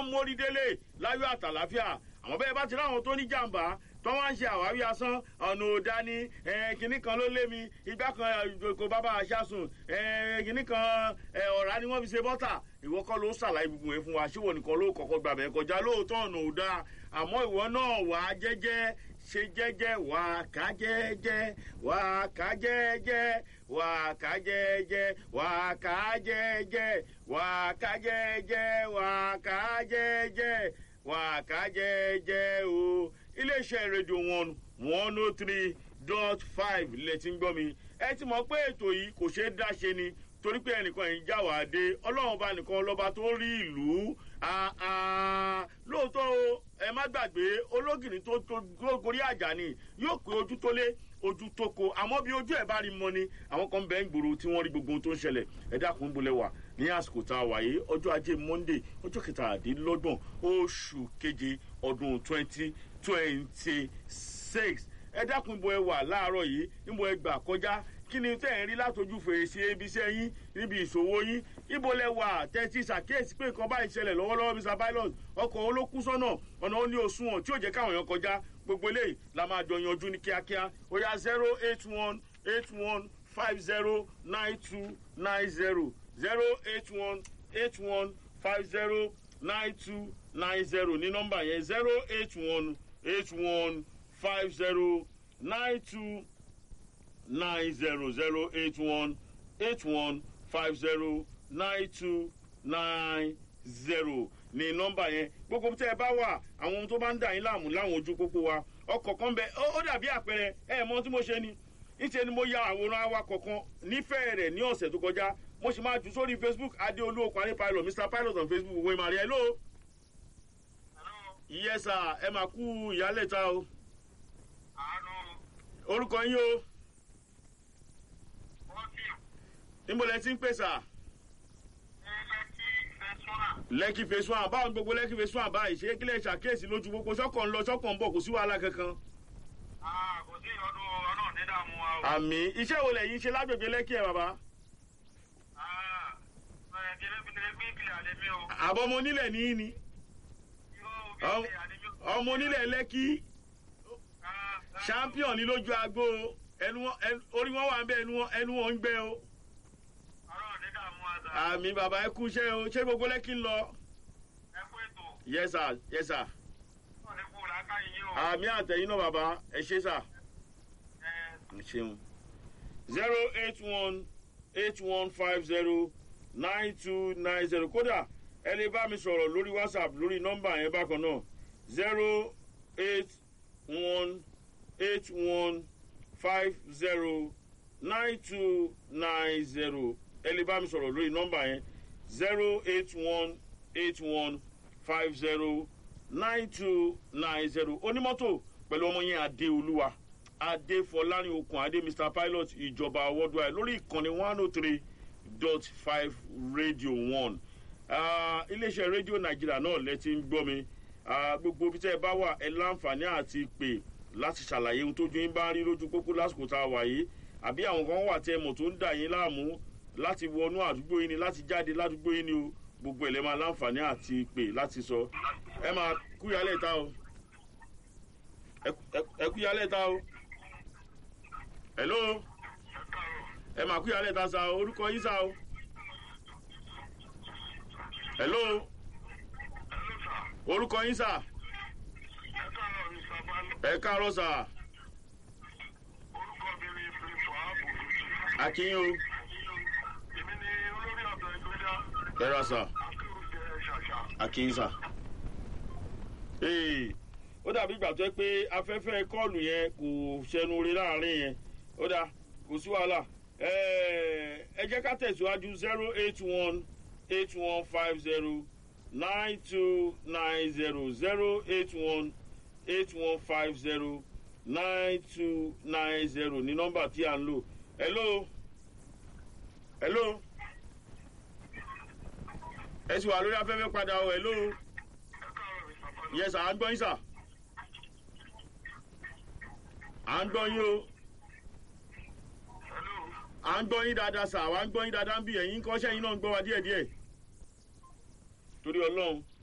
mórí délé láyọ̀ àtàláfíà àwọn bẹ́ẹ̀ bá ti ráwọn tó ní jàǹbá tó wá ń ṣe àwáwí asán ọ̀nà òdání kìnnì kan ló lé mi igbá kan kò bábà aṣáṣùn kìnnì kan ọ̀rá ni wọ́n fi ṣe bọ́tà ìwọ kọ́ ló ṣàlàyé gbogbo yẹn fún wa ṣíwọ nìkan ló kọ́kọ́ gbàbẹ̀ kọjá lóòótọ́ ọ̀nà òdà àmọ́ ìwọ náà wà á jẹ́jẹ́ ṣe jẹ́jẹ́ wà á ká jẹ́jẹ́ wà á ká jẹ́jẹ́ wà á ká jẹ́jẹ́ wà á ká jẹ́jẹ́ wà á ká jẹ́jẹ́ wà á ká jẹ́jẹ́ wà á ká jẹ́jẹ́ o iléeṣẹ́ rédíò one one oh three dot five lẹ ti ń gbọ́ mi ẹ ti mọ̀ pé ètò yìí kò ṣeé dá ṣe ni torí pé ẹnìkan yìí já wàá dé ọlọ́run ọba nìkan lọ́ba tó rí ìlú lóòótọ́ o ẹ má gbàgbé ológìní tó gorí àjà ni yóò pé ojú tó lé ojú tó ko àmọ́ bí ojú ẹ̀ bá rí mọ́ ni àwọn kan bẹ́ẹ̀ ń gbòòrò tí wọ́n rí gbogbo ohun tó ń ṣẹlẹ̀ ẹ dákun bolẹ̀ wà ní àsìkò tá a wà yìí ọjọ́ ajé monde ọjọ́ kẹtàdínlọ́gbọ̀n oṣù keje ọdún twenty twenty six ẹ dákun ibo ẹ wà láàárọ̀ yìí níbo ẹ gbà kọjá kí ni tẹ́ ẹ̀ ń rí látọjú fèrèsé ibiṣẹ́ yín níbi ìṣòwò yín ibo lẹ wà tẹ́tí ṣàkíyèsí pé nǹkan báyìí ṣẹlẹ̀ lọ́wọ́lọ́wọ́ mr pilot ọkọ̀ olókùn sọ́nà ọ̀nà ó ní òṣùwọ̀n tí ò jẹ́ káwọn èèyàn kọjá gbogbo eléyìí la máa jọ yanjú ní kíákíá ó yá zero eight one eight one five zero nine two nine zero zero eight one eight one five zero nine two nine zero ní nọ́mbà yẹn zero eight one eight one five zero nine two nine zero zero eight one eight one five zero nine two nine zero ní nọmba yẹn gbogbo tẹ ẹ bá wà àwọn ohun tó bá ń dà yín láàmú láwọn ojú pópó wa ọkọ̀ kan bẹ ó dàbí àpẹẹrẹ ẹ mọ tí mo ṣe ni níṣẹ́ ni mo ya àwòrán awakọ̀ kan nífẹ̀ẹ́ rẹ̀ ní ọ̀sẹ̀ tó kọjá mo sì máa jù sórí facebook adéolú okùnrin pilot mr pilot on facebook wo ìmọ̀ rẹ̀ hello. yes sir ẹ máa kú ìyálẹ̀ta o. orúkọ yín o níbo lẹ ti ń pè sà. lẹ́kì phase one báwọn gbogbo lẹ́kì phase one báyìí ṣé kílẹ̀ ṣàkíyèsí lójú gbogbo sọ́kàn ń lọ sọ́kàn ń bọ̀ kò sí wàhálà kankan. kò sí ọdún ọlọ́run ní dààmú wa o. àmì iṣẹ́ wo lẹ̀yin ṣe lágbègbè lẹ́kì ẹ̀ bàbá. àbọ̀ ọmọ onílẹ̀ ní í ni. ọmọ onílẹ̀ lẹ́kì champion ní lójú agbo orí wọn wà ń bẹ ẹnu wọn ń gbẹ o àmì bàbá ẹ kú iṣẹ́ o ṣé gbogbo lẹ́kì ń lọ. ẹ kú ètò. yes sir yes sir. ọ̀ ní kú làákà yín o. àmì àtẹ̀yìn náà bàbá ẹ ṣe sà. ẹ ṣeun. zero eight one eight one five zero nine two nine zero kódà ẹ lè bá mi sọ̀rọ̀ lórí whatsapp lórí nọ́mbà yẹn bákan náà zero eight one eight one five zero nine two nine zero ẹ lè bá mi sọ̀rọ̀ lórí nọ́mbà yẹn zero eight one eight one five zero nine two nine zero onímọ́tò pẹ̀lú ọmọ yẹn adéolúwa adéfọlárin okùn adé mr pilot ìjọba worldwide lórí ìkànnì one oh three dot five radio one iléeṣẹ́ rédíò nàìjíríà náà lẹ́tí ń gbọ́ mi gbogbo bí tẹ́ ẹ bá wà ẹ láǹfààní àti pè láti ṣàlàyé ohun tójú yín bá rí lójú pópó lásìkò tá a wà yìí àbí àwọn kan wà tẹ́ ẹ mọ̀ tó ń dà yín láàmú láti wọnú àdúgbò yín ni láti jáde ládùúgbò yín ni o gbogbo ẹ̀ lẹ́ máa láǹfààní àti pè láti sọ ẹ máa kúyálẹ̀ ta o ẹ kúyálẹ̀ ta o hello ẹ máa kúyálẹ̀ ta sa orúkọ yín sa o hello orúkọ yín sa ẹ káàárọ̀ sa orúkọ mi ni prince wahab olùsí. akínyìn o èmi ni olórí ọ̀dọ́ ìgbéjà. ẹ ra sa akérò jẹ ṣàṣà. akínyìn sa. ee ó dàbí ìgbà tó yẹ pé afẹ́fẹ́ kọ́ọ̀lù yẹn kò ṣẹnu rí láàrin yẹn ó dà kò sí wàhálà ẹ jẹ́ ká tẹ̀síwájú zero eight one eight one five zero nine two nine zero zero eight one eight one five zero nine two nine zero ní nọ́mbà tí à ń lò hello hello ẹ sì wà lórí afẹ́fẹ́ padà o hello yes à ń gbọ́ yín sà à ń gbọ́ yín o à ń gbọ́ yín dáadáa sà à ń gbọ́ yín dáadáa ń bì ẹ̀yìn kọ́ṣẹ́ yín náà ń gbọ́ wa díẹ̀díẹ̀ torí ọlọ́run